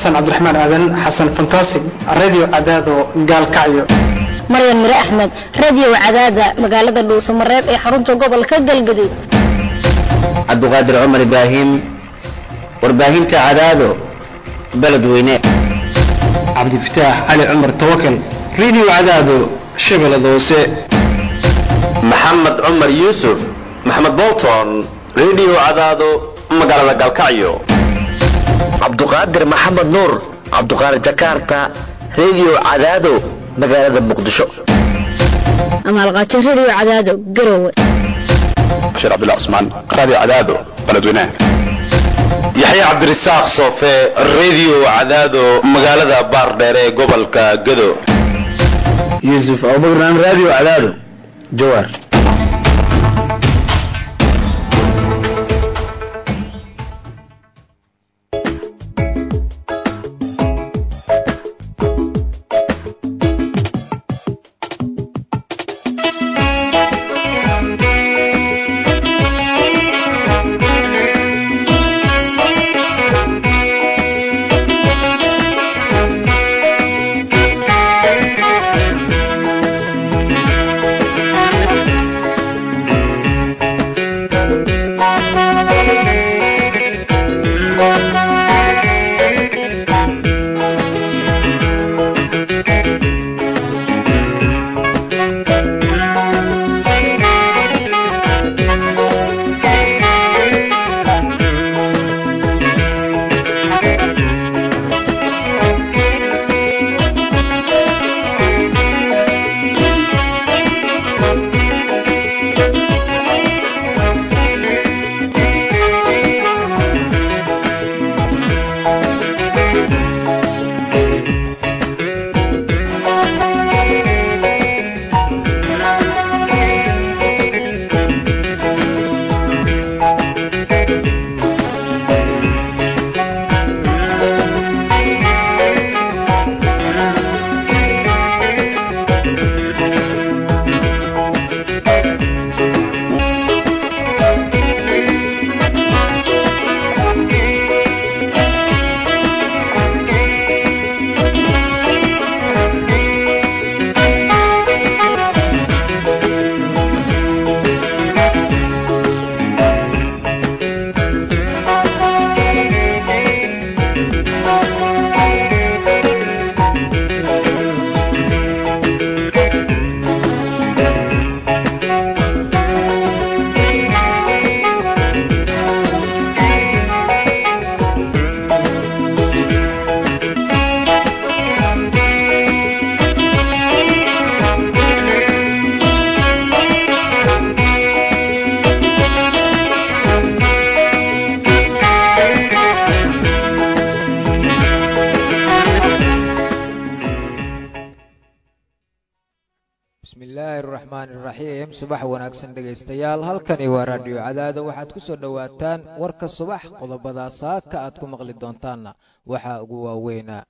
xasan cabdiraxmaan aadan xasan fantasig radio cadaado gaalkacyo maryan mire axmed radio cadaada magaalada dhuusamareeb ee xarunta gobolka galgaduud cabdiqaadir cumar ibraahim warbaahinta cadaado beledweyne cabdifataax cali cumar tawakal radio cadaado shabeellada hoose maxamed cumar yuusuf maxamed bolton radio cadaado magaalada galkacyo cabduqaadir maxamed nuur cabduqaadir jakarta radio cadaado magaalada muqdisho amaalqaajo radio cadaado garowe bashir cabdullah cusmaan radio cadaado beledweynaha yaxya cabdirasaaq soofe radio cadaado magaalada baardheer ee gobolka gado yuusuf abubakar radio cadaado jawaar subax wanaagsan dhegaystayaal halkani waa raadhiyo cadaado waxaad ku soo dhowaataan warka subax qodobada saaka aad ku maqli doontaanna waxaa ugu waaweynaa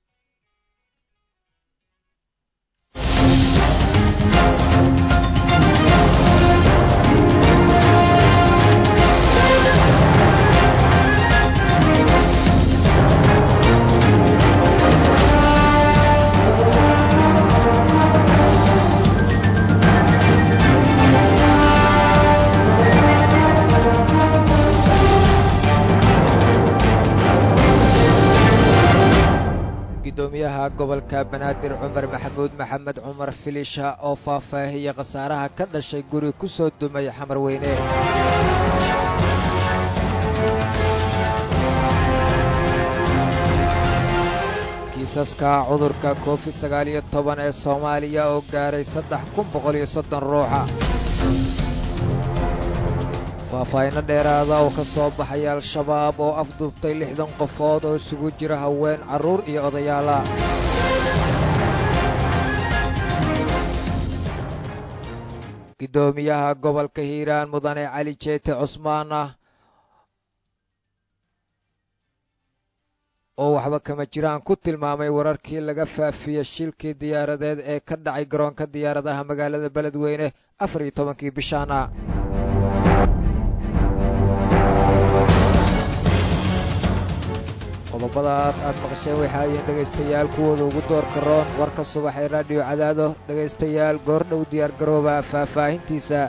gudoomiyaha gobolka banaadir cumar maxamuud maxamed cumar filisha oo faahfaahiyey khasaaraha ka dhashay guri ku soo dumay xamar weyne kiisaska cudurka covid sagaal iyo toban ee soomaaliya oo gaaray saddex kun boqol iyo soddon ruuxa faahfaahinno dheeraada oo ka soo baxay al-shabaab oo afduubtay lixdan qofood oo isugu jira haween carruur iyo odayaala gudoomiyaha gobolka hiiraan mudane cali jeete cusmaan ah oo waxba kama jiraan ku tilmaamay wararkii laga faafiyey shilkii diyaaradeed ee ka dhacay garoonka diyaaradaha magaalada beledweyne afar iyo tobankii bishaana qodobadaas aad maqasheen waxaa yihiin dhegaystayaal kuwooda ugu doorka roon warka subax ee raadhiyo cadaado dhegaystayaal goordhow diyaar garooba faahfaahintiisa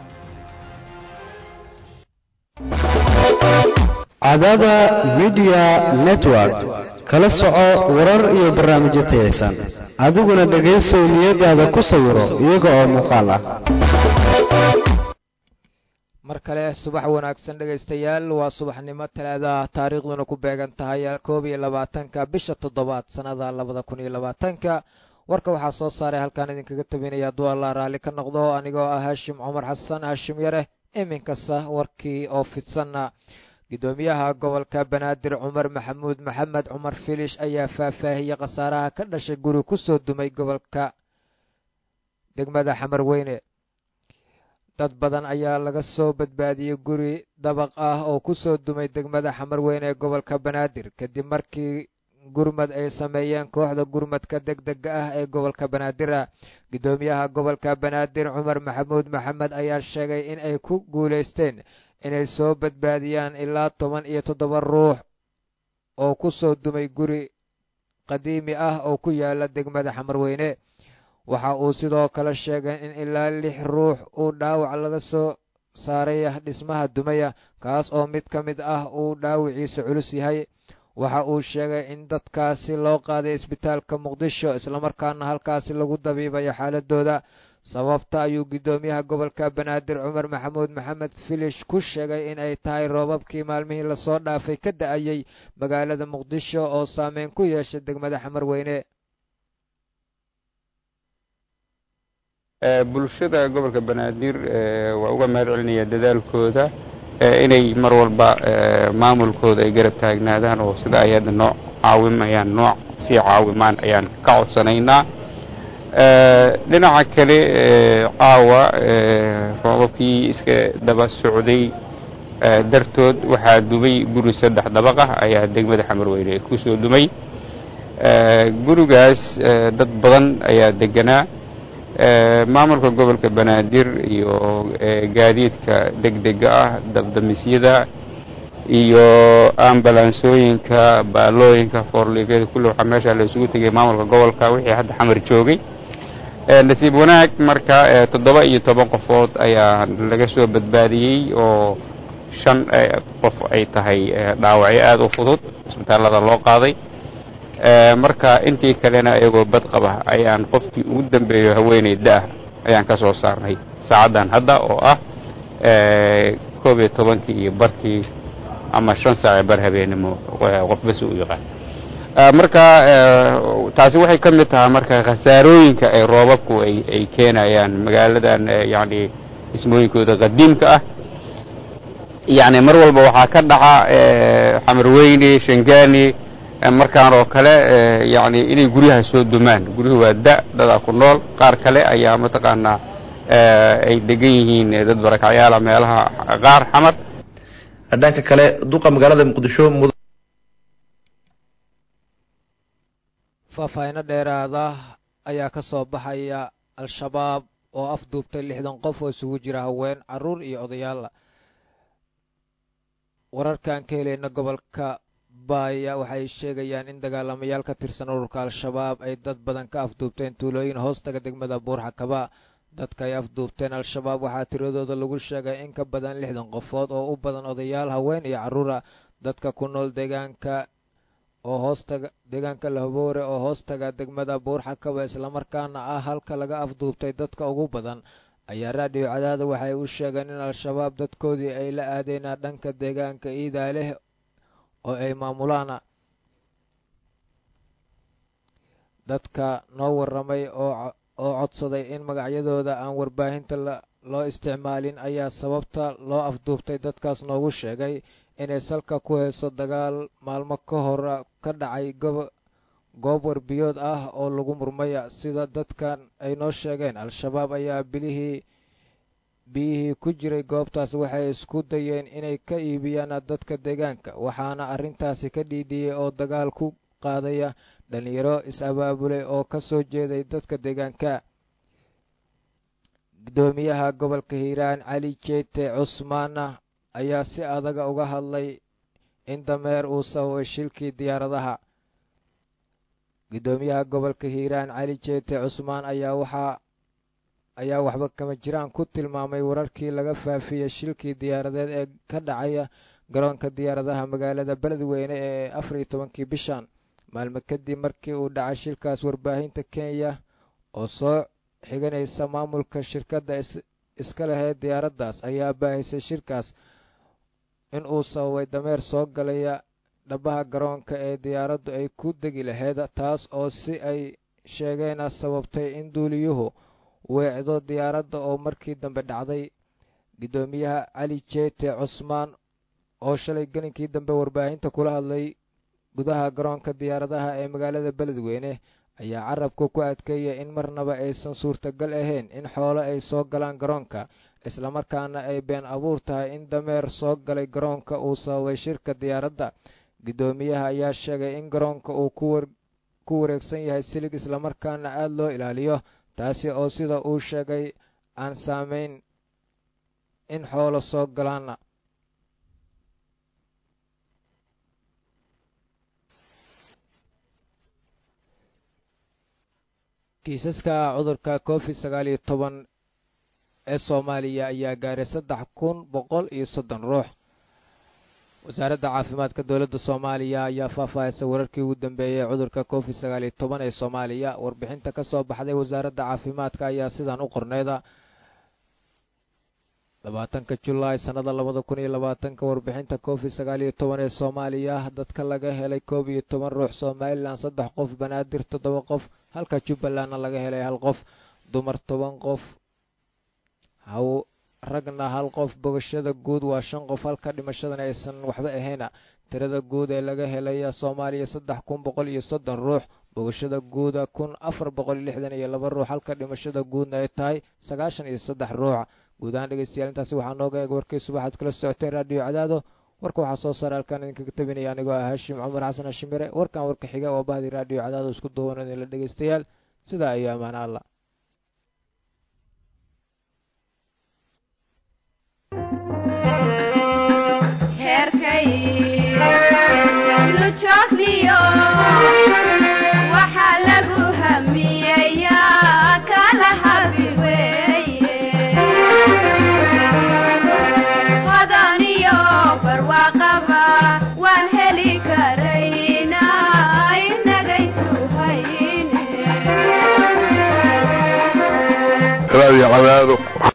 cadaada midiya network kala soco warar iyo barnaamijyo tayaysan adiguna dhegaysow niyadaada ku sawiro iyaga oo muuqaal ah mar kale subax wanaagsan dhegaystayaal waa subaxnimo talaadaah taariikhduna ku beegan tahay koob iyo labaatanka bisha toddobaad sannada labada kun iyo labaatanka warka waxaa soo saaray halkaan idinkaga tabinaya hadduu allah raalli ka noqdo anigoo ah haashim cumar xasan haashim yare iminkasta warkii oo fidsanna guddoomiyaha gobolka banaadir cumar maxamuud maxamed cumar filish ayaa faahfaahiyey khasaaraha ka dhashay guri ku soo dumay gobolka degmada xamar weyne dad badan ayaa laga soo badbaadiyey guri dabaq ah oo ku soo dumay degmada xamar weyne ee gobolka banaadir kadib markii gurmad ay sameeyeen kooxda gurmadka degdega ah ee gobolka banaadir guddoomiyaha gobolka banaadir cumar maxamuud maxamed ayaa sheegay in ay ku guulaysteen inay soo badbaadiyaan ilaa toban iyo toddoba ruux oo ku soo dumay guri qadiimi ah oo ku yaala degmada xamarweyne waxa uu sidoo kale sheegay in ilaa lix ruux uu dhaawac laga soo saaray dhismaha dumaya kaas oo mid ka mid ah uu dhaawiciisa culus yahay waxa uu sheegay in dadkaasi loo qaaday isbitaalka muqdisho islamarkaana halkaasi lagu dabiibayo xaaladooda sababta ayuu guddoomiyaha gobolka banaadir cumar maxamuud maxamed filish ku sheegay in ay tahay roobabkii maalmihii lasoo dhaafay ka da-ayey magaalada muqdisho oo saameyn ku yeeshay degmada xamar weyne bulshada gobolka banaadir waa uga mahad celinaya dadaalkooda inay mar walba maamulkooda ay garab taagnaadaan oo sida ay hadda noo caawimayaan nooc sii caawimaan ayaan ka codsanaynaa dhinaca kale caawa roobabkii iska daba socday dartood waxaa dumay guri saddex dabaq ah ayaa degmada xamarweyne ku soo dumay gurigaas dad badan ayaa deganaa maamulka gobolka banaadir iyo gaadiidka degdega ah dabdamisyada iyo ambalansooyinka baalooyinka foorliifyada kulle waxaa meesha la isugu tegay maamulka gobolka wixii hadda xamar joogay nasiib wanaag marka toddoba iyo toban qofood ayaa laga soo badbaadiyey oo shan qof ay tahay dhaawacyo aada u fudud isbitaallada loo qaaday marka intii kalena iyagoo bad qaba ayaan qofkii ugu dambeeyo haweeney da-ah ayaan ka soo saarnay saacaddan hadda oo ah koob iyo tobankii iyo barkii ama shan saace bar habeenimo qofbas u yaqaan marka taasi waxay ka mid tahay marka khasaarooyinka ay roobabku ay keenayaan magaaladan yani dhismooyinkooda qadiimka ah yani mar walba waxaa ka dhaca xamarweyne shangaani markaan oo kale yani inay guryaha soo dumaan guryuhu waa da dadaa ku nool qaar kale ayaa mataqaanaa ay degan yihiin dad barakacyaala meelaha qaar xamar dhanka kale duqa magaalada muqdisho faahfaahino dheeraada ayaa ka soo baxaya al-shabaab oo afduubtay lixdan qof oo isugu jira haween caruur iyo odayaal wararkaan ka helayna gobolka baaya waxay sheegayaan in dagaalamayaal ka tirsan ururka al-shabaab ay dad badan ka afduubteen tuulooyin hoostaga degmada buurxakaba dadka ay afduubteen al-shabaab waxaa tiradooda lagu sheegay in ka badan lixdan qofood oo u badan odayaal haween iyo carruura dadka ku nool deegaanka oo hoostaga deegaanka lahoboore oo hoostaga degmada buurxakaba islamarkaana ah halka laga afduubtay dadka ugu badan ayaa raadhiyo cadaada waxay u sheegeen in al-shabaab dadkoodii ay la aadeenaa dhanka deegaanka iidaaleh oo ay maamulaan dadka noo warramay oo oo codsaday in magacyadooda aan warbaahinta loo isticmaalin ayaa sababta loo afduubtay dadkaas noogu sheegay inay salka ku hayso dagaal maalmo ka hor ka dhacay goob warbiyood ah oo lagu murmaya sida dadkan ay noo sheegeen al-shabaab ayaa bilihii biyihii ku jiray goobtaas waxay isku dayeen inay ka iibiyaan dadka deegaanka waxaana arrintaasi ka dhiidhiyey oo dagaal ku qaadaya dhalinyaro is-abaabulay oo ka soo jeeday dadka deegaanka guddoomiyaha gobolka hiiraan cali jeete cusmaana ayaa si adaga uga hadlay in dameer uu sababay shilkii diyaaradaha guddoomiyaha gobolka hiiraan cali jeete cusmaan ayaa waxaa ayaa waxba kama jiraan ku tilmaamay wararkii laga faafiyey shilkii diyaaradeed ee ka dhacaya garoonka diyaaradaha magaalada beledweyne ee afar iyo tobankii bishan maalmo kadib markii uu dhacay shilkaas warbaahinta kenya oo soo xiganaysa maamulka shirkadda iska lahayd diyaaraddaas ayaa baahisay shirkaas in uu sababay dameer soo galaya dhabaha garoonka ee diyaaraddu ay ku degi lahayd taas oo si ay sheegeena sababtay in duuliyuhu weecdo diyaaradda oo markii dambe dhacday guddoomiyaha cali jeete cusmaan oo shalay gelinkii dambe warbaahinta kula hadlay gudaha garoonka diyaaradaha ee magaalada beledweyne ayaa carabka ku adkeeya in marnaba aysan suurtagal ahayn in xoolo ay soo galaan garoonka islamarkaana ay been abuur tahay in dameer soo galay garoonka uu sababay shirka diyaaradda guddoomiyaha ayaa sheegay in garoonka uu ku wareegsan yahay silig islamarkaana aada loo ilaaliyo taasi oo sida uu sheegay aan saameyn in xoolo soo galaana kiisaska cudurka covid sagaal iyo toban ee soomaaliya ayaa gaaray saddex kun boqol iyo soddon ruux wasaaradda caafimaadka dowladda soomaaliya ayaa faahfaahisay wararkii ugu dambeeyey cudurka covid sagaal iyo toban ee soomaaliya warbixinta ka soo baxday wasaaradda caafimaadka ayaa sidan u qorneyda labaatanka julaay sannada labada kun iyo labaatanka warbixinta covid sagaal iyo toban ee soomaaliya dadka laga helay koob iyo toban ruux somalilan saddex qof banaadir toddoba qof halka jubbalandna laga helay hal qof dumar toban qof haw ragna hal qof bogashada guud waa shan qof halka dhimashadana aysan waxba ahayna tirada guud ee laga helaya soomaaliya saddex kun boqol iyo soddon ruux bogashada guuda kun afar boqol iyo lixdan iyo laba ruux halka dhimashada guudna ay tahay sagaashan iyo saddex ruux guud ahaan dhegeystayaal intaasi waxaa nooga eeg warkii subaxaad kala socoteen raadiyo cadaado warka waxaa soo saaray halkaan idinkaga tabinaya anigoo ah haashim cumar xasan hashimire warkan warka xiga oo bahdii raadiyo cadaado isku duuban idinla dhegeystayaal sidaa iyo ammaan alla heerkay